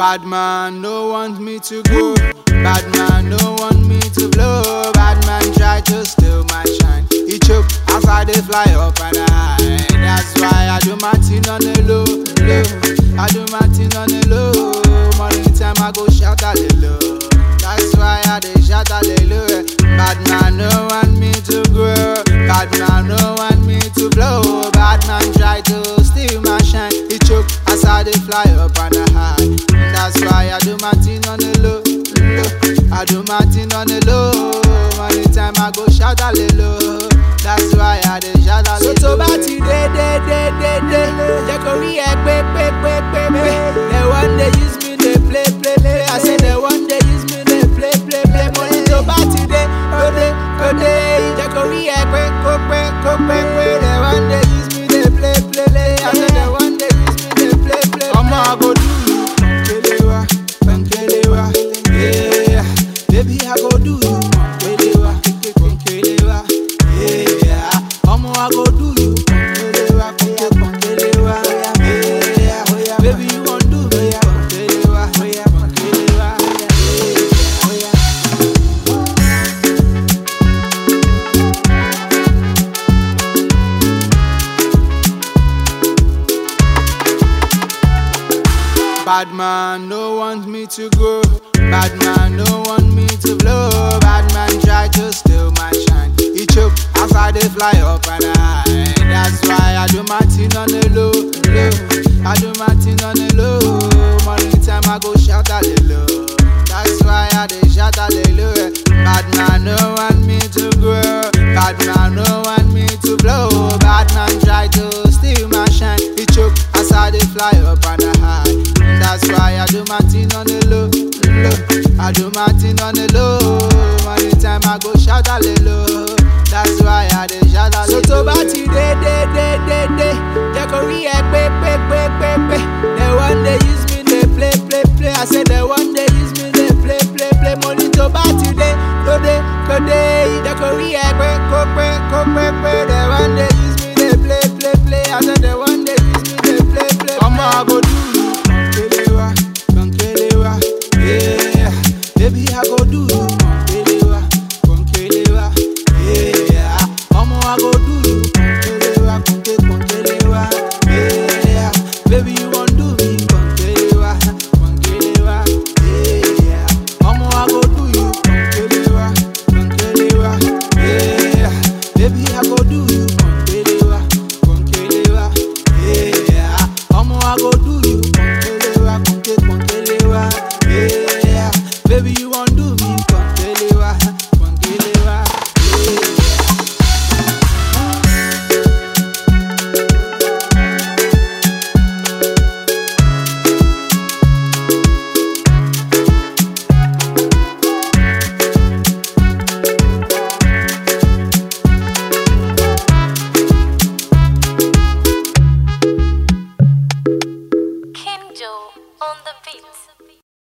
Bad man no want me to grow. Bad man no want me to blow. Bad man try to steal my shine. He choke as I dey fly up and high. That's why I do my thing on the low, low. I do my thing on the low. Morning time I go shout hallelujah. That's why I dey shout hallelujah. Bad man no want me to grow. Bad man no want me to blow. Bad man try to steal my shine. He choke as I dey fly up and high. That's why I do my thing on the low, low. I do my thing on the low. Morning time I go shout hallelujah. That's why I dey shout hallelujah. So tó bá ti dé dé dé dé dé jẹ́ kó rí ẹ pé pé pé pé pé. They one day use me dey play play play. I say they one day use me dey play play play. Mo ní tó bá ti dé kó dé kó dé jẹ́ kó rí ẹ pé kó pé kó pé pé. They one day use me dey play play play. I say they one day use me dey play play play. Ọmọ I go do you pankelewa, pankelewa, yeah. Baby I go do you pankelewa, pankelewa, yeah. Ọmọ I go do you pankelewa, pankelewa, yeah. Baby you wan do me pankelewa, pankelewa, yeah. Bad man no want me to grow. Bad man no want me to blow. Bad man try to steal my shine. He choke as I dey fly up and high. That's why I do my thing on the low, low. I do my thing on the low. Morning time I go shout hallelujah. That's why I dey shout hallelujah. Bad man no want me to grow. Bad man no want me to blow. Bad man try to steal my shine. He choke as I dey fly up and high. That's why I do my thing on the low, low. I do my thing on the low. Morning time I go shout hallelujah. That's why I dey shout So hallelujah. tó bá ti dé dé dé dé dé jẹ́ kó rí ẹ pé pé pé pé pé. They one day use me dey play play play. I say they one day use me dey play play play. Mo ní tó bá ti dé kó dé kó dé jẹ́ kó rí ẹ pé kó pé kó pé pé.